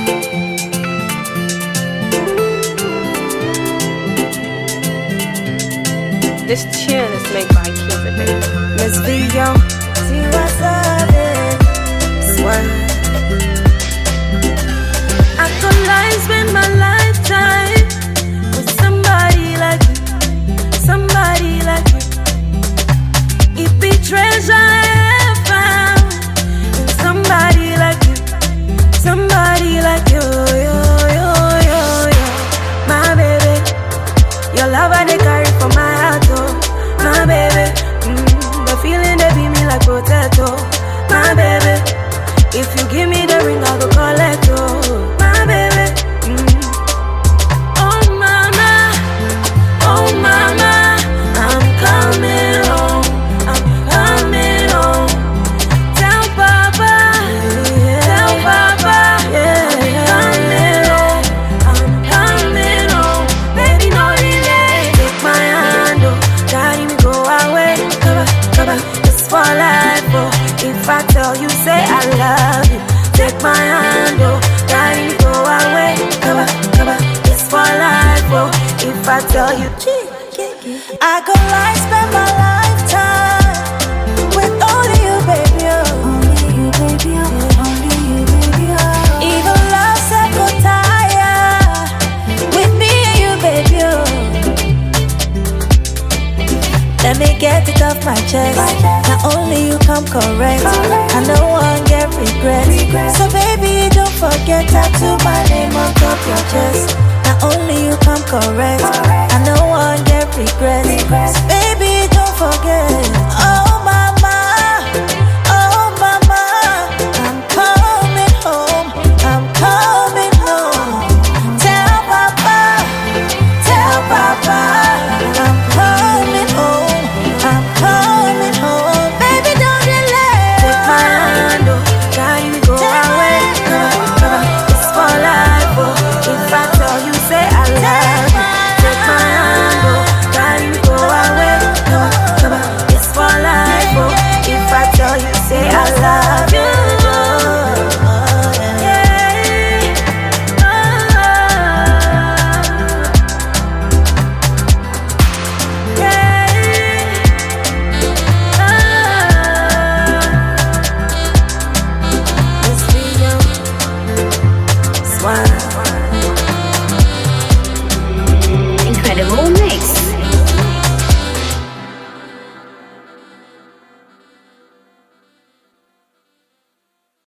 This tune is made by Cupid, baby. Let's be young. See what's up, Swear. I could lie, spend my lifetime with somebody like you, somebody like you. It be treasure I have found in somebody like you, somebody like you, yo, yo, yo, yo. My baby, your love I dey carry for my heart, oh, my baby. Mm, the feeling they be me like potato, my baby. If you give me the ring, I go collect, oh, my baby. Mm. Oh mama, oh mama, I'm coming home, I'm coming home. Tell Papa, tell Papa, yeah, I'm coming home, I'm coming home. Baby, no delay. Take my hand, oh, carry me go away. Cover, cover, it's for life, oh. If I tell you, say I love you. Take my hand, oh, carry me go away. Cover, cover, it's for life, oh. If I tell you, I go like spend my lifetime with only you, baby. Oh. Only you, baby. Oh. Only you, baby. Oh. Even love said go tire with me and you, baby. Oh. Let me get it off my chest. Not only you come correct, I no one get regret. So baby, don't forget tattoo my name on top your chest. Not only you come correct, I no one get regret. So baby, don't forget. Oh mama, oh mama, I'm coming home. I'm coming home. Tell papa. Tell Papa I'm coming home. I'm coming home. Baby, don't delay. Take my hand, oh, carry me go away. Cover, cover, it's for life, oh. If I tell you, say I love you. Take my hand, oh, carry me go away. Cover, cover, it's for life, oh. If I tell you, say I love